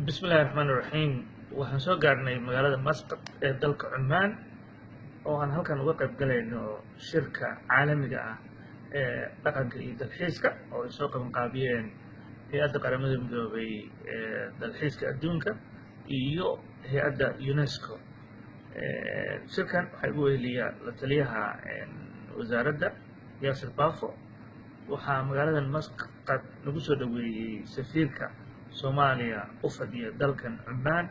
bismillahi raxmaan iraxiim waxaan soo gaarhnay magaalada masqad ee dalka cumaan oo aan halkan uga qayb galayno shirka caalamiga ah ee dhaqanka iyo dalxiiska oo ay soo qabanqaabiyeen hay-adda qaramada midoobay ee dalxiiska adduunka iyo hay-adda unesco shirkan waxaa igu weheliya la taliyaha wasaaradda yaasir bafo waxaa magaaladan masqad lagu soo dhoweeyey safiirka soomaaliya u fadhiya dalkan cumaan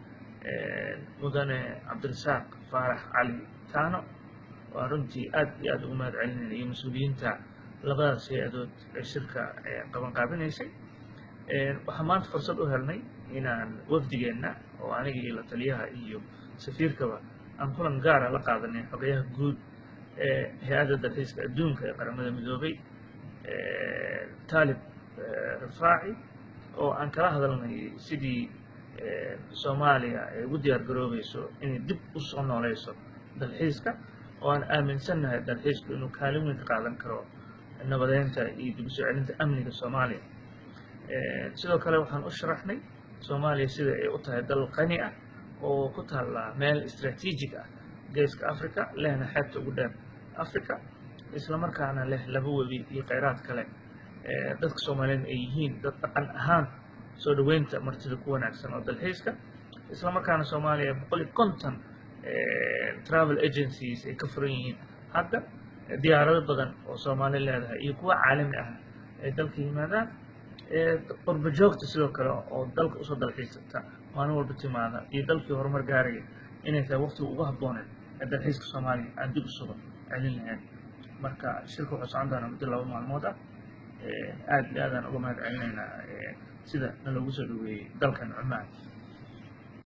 mudane cabdirasaaq faarax cali taano waa runtii aad iyo aad ugu mahad celinayna iyo mas-uuliyiinta labadaas hay-adood ee shirka qabanqaabinaysay waxaa maanta fursad u helnay inaan wafdigeenna oo aniga iyo la taliyaha iyo safiirkaba aan kulan gaara la qaadanay xogayaha guud ee hay-adda dalxiiska adduunka ee qaramada midoobay taalib rifaaci oo aan kala hadalnay sidii soomaaliya ay ugu diyaar garoobayso inay dib u soo nooleyso dalxiiska oo aan aaminsannahay dalxiisku inuu kaalin weyn ka qaadan karo nabadeynta iyo dib u soo celinta amniga soomaaliya sidoo kale waxaan u sharaxnay soomaaliya sida ay u tahay dal qani ah oo ku taalla meel istraatiijig ah geeska africa lehna xeebta ugu dheer africa islamarkaana leh laba webi iyo kheyraad kale dadka soomaaliyeed ay yihiin dad dhaqan ahaan soo dhoweynta martida ku wanaagsan oo dalxiiska islamarkaana soomaaliya boqol iyo konton travel agencies ay ka furan yihiin hadda diyaarado badan oo soomaali leedahay iyo kuwa caalami ah ay dalka yimaadaan qurba joogta sidoo kale oo dalka usoo dalxiisata maalin walba timaada iyo dalkii horumar gaaraya inay tahay waqtiga ugu habbooneed ee dalxiiska soomaaliya aan dib usuba celin lahayn marka shirka wuxuu socon doonaa muddo laba maalmood ah aad iyo aadaan uga mahad celinaynaa sida naloogu soo dhaweeyey dalkan cumaan